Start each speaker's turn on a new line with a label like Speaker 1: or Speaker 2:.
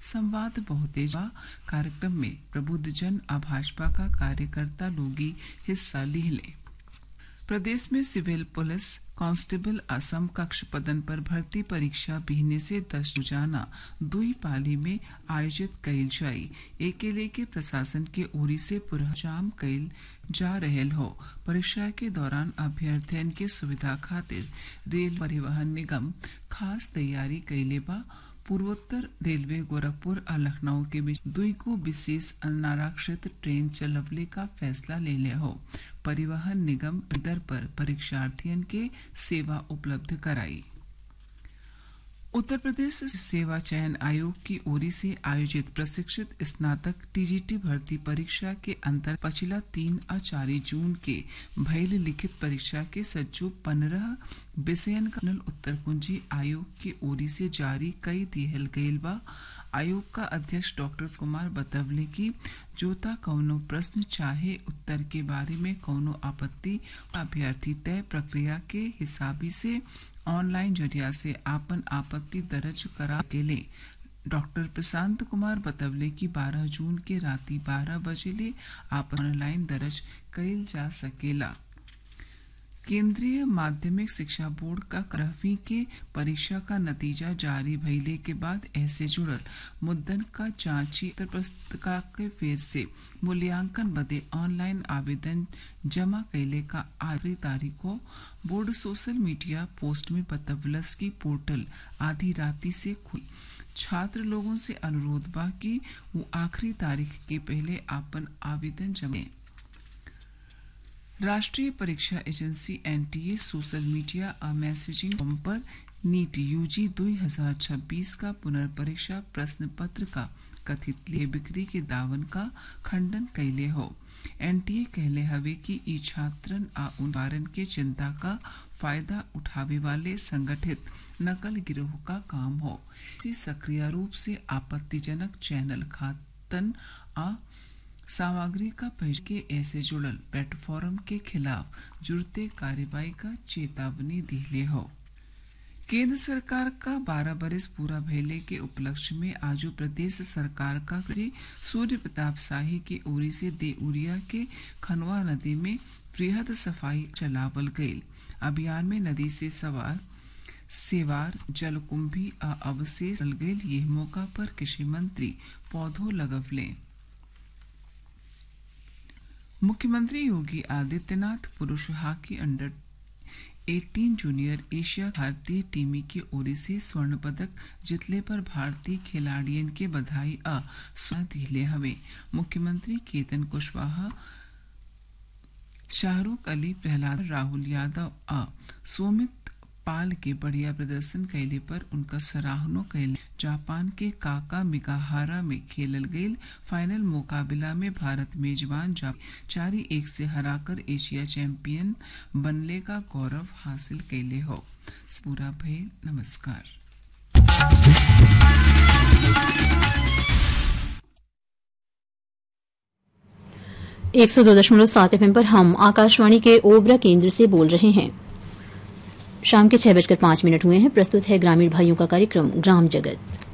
Speaker 1: संवाद बहुतेज कार्यक्रम में प्रबुद्ध जन आ भाजपा का कार्यकर्ता लोगी हिस्सा लिहले प्रदेश में सिविल पुलिस कांस्टेबल असम कक्ष पदन पर भर्ती परीक्षा बिहने से दस रोजाना दुई पाली में आयोजित कइल जाई एके लेके प्रशासन के ओरी से पुरहजाम कइल जा रहल हो परीक्षा के दौरान अभ्यर्थियन के सुविधा खातिर रेल परिवहन निगम खास तैयारी कइले बा पूर्वोत्तर रेलवे गोरखपुर और लखनऊ के बीच दुई को विशेष अनारक्षित ट्रेन चलवले का फैसला ले ले हो परिवहन निगम दर पर परीक्षार्थियन के सेवा उपलब्ध कराई उत्तर प्रदेश सेवा चयन आयोग की ओर से आयोजित प्रशिक्षित स्नातक टीजीटी भर्ती परीक्षा के अंतर पछिला तीन और चार जून के भैल लिखित परीक्षा के सज्जो पंद्रह विषयन का उत्तर कुंजी आयोग की ओर से जारी कई दिहल गईल बा आयोग का अध्यक्ष डॉक्टर कुमार बतवले कि जोता कौनो प्रश्न चाहे उत्तर के बारे में कौनो आपत्ति अभ्यर्थी तय प्रक्रिया के हिसाबी से ऑनलाइन जरिया से आपन आपत्ति दर्ज करा के ले डॉक्टर प्रशांत कुमार बतवले कि 12 जून के राति 12 बजे ले आपन ऑनलाइन दर्ज कइल जा सकेला केंद्रीय माध्यमिक शिक्षा बोर्ड का ग्रहवीं के परीक्षा का नतीजा जारी भइले के बाद ऐसे जुड़ल मुद्दन का जांची पुस्तिका के फेर से मूल्यांकन बदे ऑनलाइन आवेदन जमा कैले का आखिरी तारीख को बोर्ड सोशल मीडिया पोस्ट में बतवलस की पोर्टल आधी राति से खुली छात्र लोगों से अनुरोध बा कि वो आखिरी तारीख के पहले आपन आवेदन जमा राष्ट्रीय परीक्षा एजेंसी एनटीए सोशल मीडिया और मैसेजिंग पर नीट यूजी 2026 का पुनर्परीक्षा प्रश्न पत्र का कथित लिए बिक्री के दावन का खंडन कैले हो एनटीए कहले हवे कि ई छात्रन आ उदाहरण के चिंता का फायदा उठावे वाले संगठित नकल गिरोह का काम हो इसी सक्रिय रूप से आपत्तिजनक चैनल खातन आ सामग्री का पहच के ऐसे जुड़ल प्लेटफॉर्म के खिलाफ जुड़ते कार्रवाई का चेतावनी दिले हो केंद्र सरकार का 12 बरस पूरा भइले के उपलक्ष्य में आजू प्रदेश सरकार का सूर्य प्रताप शाही की ओरी से देउरिया के खनवा नदी में वृहद सफाई चलावल गईल अभियान में नदी से सवार सेवार जलकुंभी आ अवशेष गईल ये मौका पर कृषि मंत्री पौधों लगवले मुख्यमंत्री योगी आदित्यनाथ पुरुष हॉकी अंडर 18 जूनियर एशिया भारतीय टीमी की ओर से स्वर्ण पदक जीतने पर भारतीय खिलाड़ियन के बधाई आ दिले हवे मुख्यमंत्री केतन कुशवाहा शाहरुख अली प्रहलाद राहुल यादव आ सोमित पाल के बढ़िया प्रदर्शन कैले पर उनका सराहनो कैले जापान के काका मिकाहारा में खेलल गईल फाइनल मुकाबला में भारत मेजबान चारी एक से हराकर एशिया चैंपियन बनने का गौरव हासिल कैले हो पूरा भय नमस्कार
Speaker 2: एक सौ दो दशमलव सात एफ पर हम आकाशवाणी के ओबरा केंद्र से बोल रहे हैं शाम के छह बजकर पांच मिनट हुए हैं प्रस्तुत है ग्रामीण भाइयों का कार्यक्रम ग्राम जगत